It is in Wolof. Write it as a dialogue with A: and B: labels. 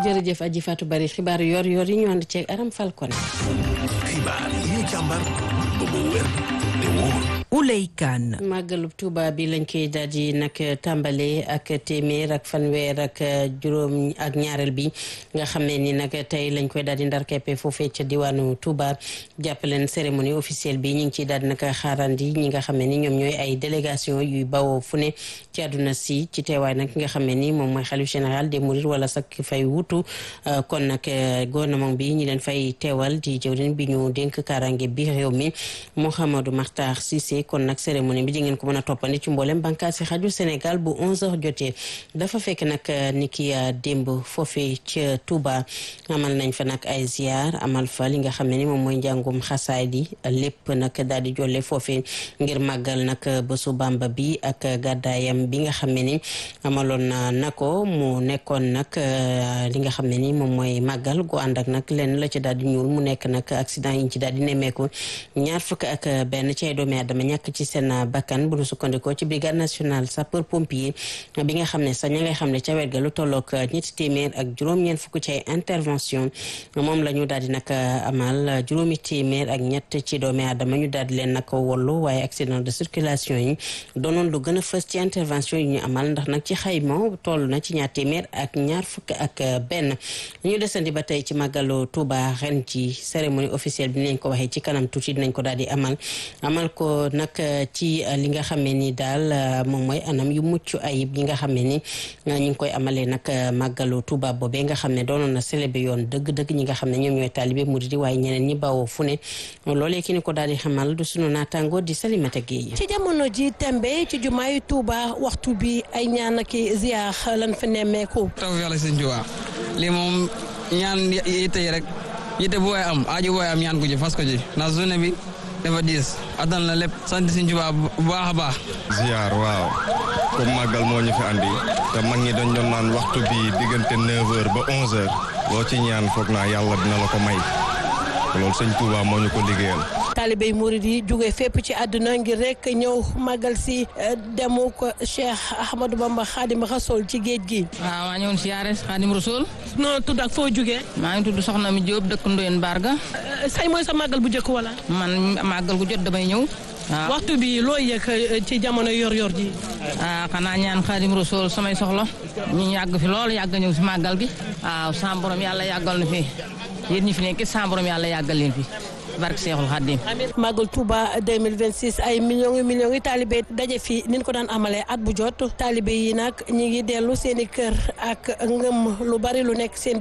A: jërëjëf aji Fatou Bari xibaar yor yor yi ñu ànd ceeg Aram Falcone.
B: xibaar yi ñu càmbar ba mu wér te wóor.
C: Ouley Kane.
A: màggalu Tuuba bi lañ koy daal di nag tàmbale ak téeméer ak fanweer ak juróom ak ñaareel bi nga xam ne ni nag tey lañ koy daal di ndar keppe foofee ca diwaanu Tuuba jàppaleen cérémonie officielle bi ñu ngi ciy daal di nag xaarandi ñi nga xam ne ni ñoom ñooy ay délégation yuy bawoo fu ne ci àdduna si ci teewaay nag nga xam ne ni moom mooy xalif général des mourides wala sax fay wutu kon nag gouvernement bi ñi leen fay teewal di jëwriñ bi ñu dénk kaaraange bi réew mi Mouhamadou Makhtar Cissé kon nag cérémonie bi di ngeen ko mën a toppandi ci mboolem bànqaas si xaju Sénégal bu 11h jotee dafa fekk nag ni ki démb foofee ca Touba amal nañ fa nag ay ziar amal fa li nga xam ne ni moom mooy njàngum xasaay di lépp nag daal di jolle foofee ngir màggal nag bésu Bàmba bi ak gàddaayam bi nga xam ne ni amaloon na ko mu nekkoon nag li nga xam ne ni moom mooy màggal gu ànd ak nag lenn la ci daal di ñuul mu nekk nag accident yi ñu ci daal di nemmeeku ñaar fukk ak benn ci ay doomi aadama ñàkk ci seen bakkan bu ñu sukkandikoo ci brigade nationale sapeur pompier bi nga xam ne sax ña ngay xam ne ca wet ga lu tolloog ñetti téeméer ak juróom-ñeent fukk ci ay intervention moom la ñu daal di nag amal juróomi téeméer ak ñett ci doomi aadama ñu daal di leen nag wollu waaye accident de circulation yi doonoon lu gën a fës ci intervention yi ñu amal ndax nag ci xayma toll na ci ñaar téeméer ak ñaar fukk ak benn ñu desandi ba tey ci màggalu Touba ren ci cérémonie officielle bi nañ ko waxee ci kanam tuuti dinañ ko daal di amal amal ko nag ci li nga xam ne ni daal moom mooy anam yu mucc ayib yi nga xam ne ni ñu ngi koy amalee nag màggalu Touba boobee nga xam ne doonoon na célébé yoon dëgg-dëgg ñi nga xam ne ñoom ñooy taalibe murid yi waaye ñeneen ñi bawoo fu ne loolee ki ni ko daal di xamal du sunu naataango di Salimata Gueye
D: ci jamono ji tembe ci jumaay Touba waxtu bi ay ñaan ak ziar lan fa nemmeeku.
E: taw yàlla sëñ Touba lii moom ñaan yitte yi rek yitte bu waay am aaju bu waay am ñaan ko ji fas ko ji ndax journée bi dafa diis addal na lépp sant sëñ Touba bu baax a baax.
F: ziar waaw comme màggal moo ñu fi andi te mag ñi dañ doon naan waxtu bi diggante 9h ba 11h loo ci ñaan foog naa yàlla dina la ko may loolu sëñ Touba moo ñu ko liggéeyal.
D: taalibey murid yi jóge fépp ci àdduna ngir rek ñëw màggal si demu ko Cheikh Ahmadou Bamba Khadim Rasoul ci géej gi.
G: waaw maa ñëwoon siyaare Khadim Rasoul.
D: noo tudd ak foo jógee.
G: maa ngi tudd Soxna mi Diop dëkk Ndoyen Barga.
D: say mooy sa màggal bu njëkk wala.
G: man màggal gu jot damay ñëw. waaw
D: waxtu bi loo yëg ci jamono yor-yor ji.
G: ah xanaa ñaan Khadim Rasoul samay soxla ñu yàgg fi lool yàgg ñëw si màggal gi. waaw sa borom yàlla yàggal na fi yéen ñi fi nekk sa borom yàlla yàggal leen fi. barke Seexul Xaddim
D: Magal Touba 2026 ay millions yu millions yi taalibe daje fi ni ñu ko daan amalee at bu jot taalibe yi nag ñi ngi dellu seen i kër ak ngëm lu bari lu nekk seen